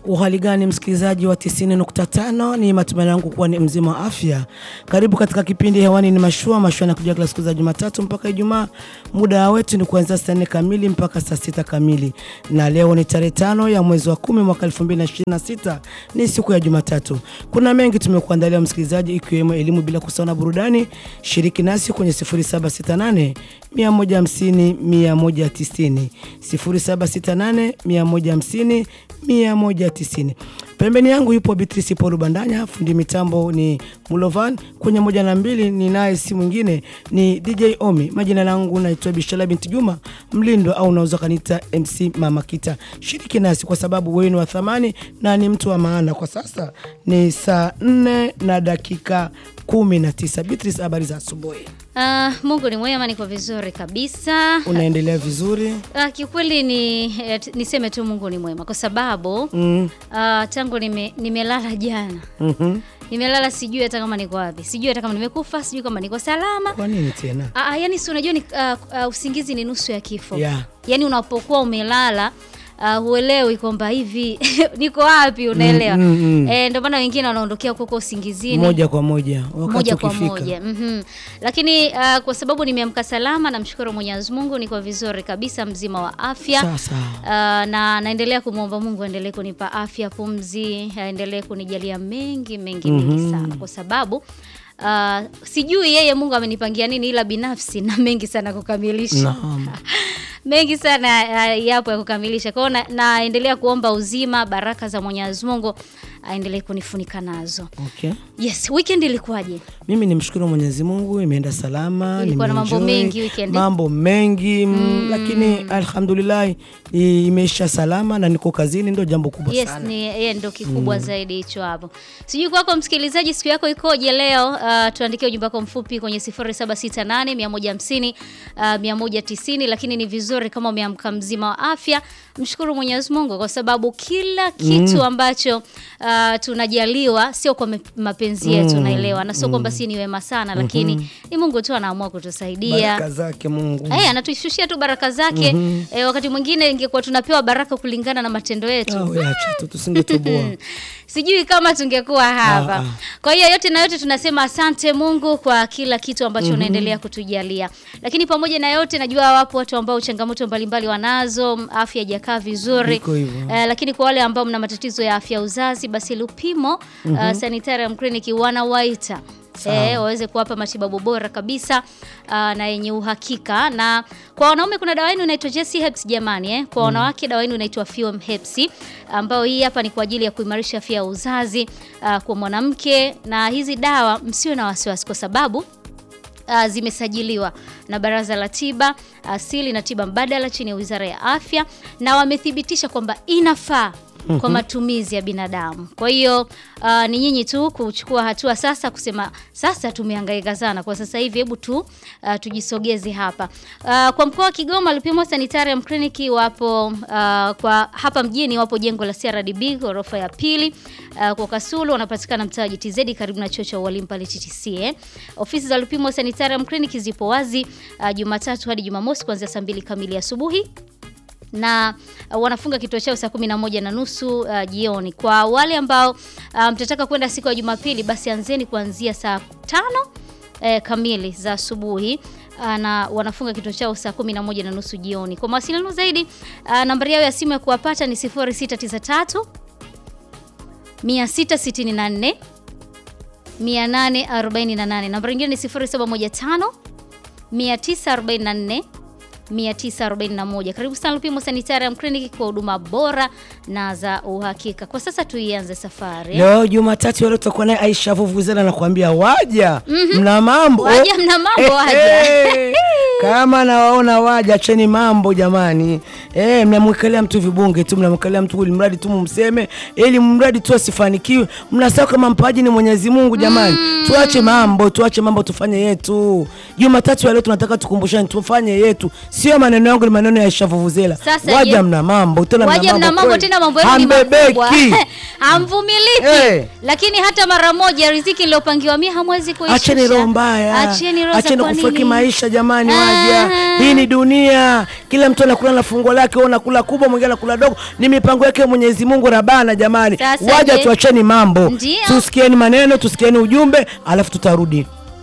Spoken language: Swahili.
Uhali gani msikilizaji wa 90.5, ni matumaini yangu kuwa ni mzima wa afya. Karibu katika kipindi hewani, ni mashua mashua na kuja kila siku za Jumatatu mpaka Ijumaa. Muda wetu ni kuanzia saa 4 kamili mpaka saa sita kamili, na leo ni tarehe tano ya mwezi wa kumi mwaka 2026 ni siku ya Jumatatu. Kuna mengi tumekuandalia msikilizaji, ikiwemo elimu bila kusahau na burudani. Shiriki nasi kwenye 0768 150 190 0768 150 190. Pembeni yangu yupo Beatrice Paul Bandanya, fundi mitambo ni Mulovan, kwenye moja na mbili ni naye si mwingine ni DJ Omi. Majina langu naitwa Bishala binti Juma Mlindo, au unaweza kanita MC Mama Kita. Shiriki nasi kwa sababu wewe ni wa thamani na ni mtu wa maana. Kwa sasa ni saa nne na dakika kumi na tisa. Beatrice, habari za asubuhi? Ah, Mungu ni mwema, niko vizuri kabisa. Unaendelea vizuri? Ah, kiukweli ni eh, t- niseme tu Mungu ni mwema kwa sababu Mm. ah, tangu nime, nimelala jana mhm. nimelala, sijui hata kama niko wapi, sijui hata kama nimekufa, sijui kama niko salama. Kwa nini tena? Ah, ah, yani si unajua ni ah, ah, usingizi ni nusu ya kifo. Yeah. Yani unapokuwa umelala Uh, huelewi kwamba hivi niko wapi, unaelewa? Mm, mm, mm. Eh, ndio maana wengine wanaondokea huko huko usingizini Moja kwa moja wakati moja kwa ukifika. moja mm Lakini uh, kwa sababu nimeamka salama, namshukuru Mwenyezi Mungu, niko vizuri kabisa, mzima wa afya Sawa sawa. uh, na naendelea kumwomba Mungu aendelee kunipa afya, pumzi, aendelee kunijalia mengi mengi mengi sana, kwa sababu uh, sijui yeye Mungu amenipangia nini, ila binafsi na mengi sana kukamilisha Naam. mengi sana uh, yapo ya kukamilisha. Kwa hiyo na- naendelea kuomba uzima, baraka za Mwenyezi Mungu aendelee kunifunika nazo. Okay. Yes, weekend ilikuwaje? Mimi nimshukuru Mwenyezi Mungu, imeenda salama. Ilikuwa na mambo nimeenjoy, mengi weekend. mambo mengi mm, lakini alhamdulillah i- imeisha salama na niko kazini, ndio jambo kubwa Yes, sana. ni yeye ndo kikubwa zaidi hicho hapo. Sijui kwako msikilizaji, siku yako ikoje leo? Uh, tuandikie ujumbe wako mfupi kwenye 0768 150 uh, 190, lakini ni vizuri kama umeamka mzima wa afya, mshukuru Mwenyezi Mungu kwa sababu kila kitu ambacho uh, tunajaliwa sio kwa me- mapenzi yetu, naelewa, na sio kwamba si ni wema sana, lakini ni Mungu tu anaamua kutusaidia. Baraka zake Mungu. Eh, anatushushia tu baraka zake. Eh, wakati mwingine ingekuwa tunapewa baraka kulingana na matendo yetu. Ah, we acha tu tusingetoboa. Sijui kama tungekuwa hapa. Ah, ah. Kwa hiyo yote na yote tunasema asante Mungu kwa kila kitu ambacho unaendelea kutujalia. Lakini pamoja na yote najua wapo watu ambao changamoto mbalimbali wanazo, afya haijakaa vizuri. Iko hivyo. Eh, lakini kwa wale ambao mna matatizo ya afya ya uzazi basi Lupimo uh, Sanitarium Clinic wanawaita Eh, waweze kuwapa matibabu bora kabisa uh, na yenye uhakika. Na kwa wanaume kuna dawa yenu inaitwa Jesse Herbs jamani, eh. Kwa wanawake dawa yenu inaitwa Fuem Herbs ambayo hii hapa ni kwa ajili ya kuimarisha afya ya uzazi uh, kwa mwanamke, na hizi dawa msiwe na wasiwasi kwa sababu Uh, zimesajiliwa na Baraza la Tiba Asili na Tiba Mbadala chini ya Wizara ya Afya na wamethibitisha kwamba inafaa kwa matumizi ya binadamu. Kwa hiyo uh, ni nyinyi tu kuchukua hatua sasa, kusema sasa tumehangaika sana kwa sasa hivi, hebu tu uh, tujisogeze hapa. Uh, kwa mkoa wa Kigoma Lupimo Sanitarium Clinic wapo uh, kwa hapa mjini wapo jengo la CRDB ghorofa ya pili. Uh, kwa Kasulu wanapatikana mtaa wa GTZ karibu na chuo cha ualimu pale TTC. Eh. Ofisi za Lupimo Sanitarium Clinic zipo wazi uh, Jumatatu hadi Jumamosi kuanzia saa mbili kamili asubuhi na uh, wanafunga kituo chao saa kumi na moja na nusu uh, jioni. Kwa wale ambao uh, mtataka kwenda siku ya Jumapili, basi anzeni kuanzia saa tano eh, kamili za asubuhi uh, na wanafunga kituo chao saa kumi na moja na nusu jioni. Kwa mawasiliano zaidi uh, nambari yao ya simu ya kuwapata ni 0693 664 848. Nambari nyingine ni 0715 944 941. Karibu sana Lupimo Sanitarium Clinic kwa huduma bora na za uhakika. Kwa sasa tuianze safari. Leo Jumatatu leo tutakuwa naye Aisha Vuvuzela na kuambia waja mna mambo Waja mna mambo, Eh, waja. eh. kama nawaona waja, acheni mambo jamani. Eh, mnamwekelea mtu vibunge tu, mnamwekelea mtu ili mradi tu mumseme, ili mradi tu asifanikiwe. Mnasahau kama mpaji ni Mwenyezi Mungu jamani. Tuache mambo, tuache mambo, tufanye yetu. Jumatatu ya leo tunataka tukumbushane, tufanye yetu, sio maneno yangu, ni maneno ya Aisha Vuvuzela. Sasa Waja je- mna mambo tena, Waja mna mambo kweli. tena, mambo yenu ni makubwa, Hambebeki. hamvumiliki. Eh. Lakini hata mara moja riziki iliyopangiwa mia hamwezi kuishusha. Acheni roho mbaya, Acheni roho za acheni kwa kufeki nini? maisha jamani, Ah, waja. Hii ni dunia, kila mtu anakula na fungo lake, wewe unakula kubwa, mwingine anakula dogo. Ni mipango yake Mwenyezi Mungu Rabana. Jamani, Sasa waja je? tuacheni mambo, Ndio. tusikieni maneno, tusikieni ujumbe, alafu tutarudi.